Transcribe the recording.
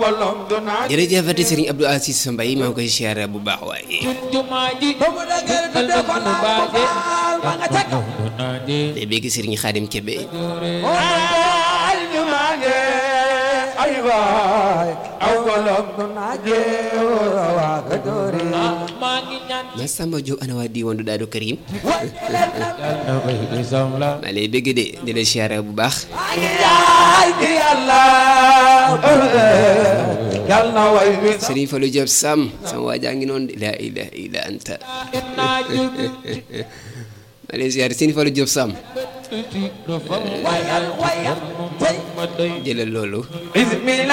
bolom du naaj jërëjëfati Serigne Abdou Aziz Mbaye maa ngi koy siyaare bu baax waaye jumaa ji ba mu dëgër du def ko nu naaj baaje faal ma nga ca kaw du naaje day bégg Serigne Khadim Kébé ay ñu maage ay waay aw bolom du naaje waa ka doori maa ngi ñaan ma Samba Diop ana waa diiwaanu Daadu Karim yàlla na koy isam la maa lay bégg de di la siyaare bu baax ay di yàlla yàlla na way wi Serigne Fallou Diop Sam sama waa jaa ngi noonu de la ilaha illa anta naaje maa lay siyaare Serigne Fallou Diop Sam tuuti dafa wayal wayal ma doy jëlal loolu bismillah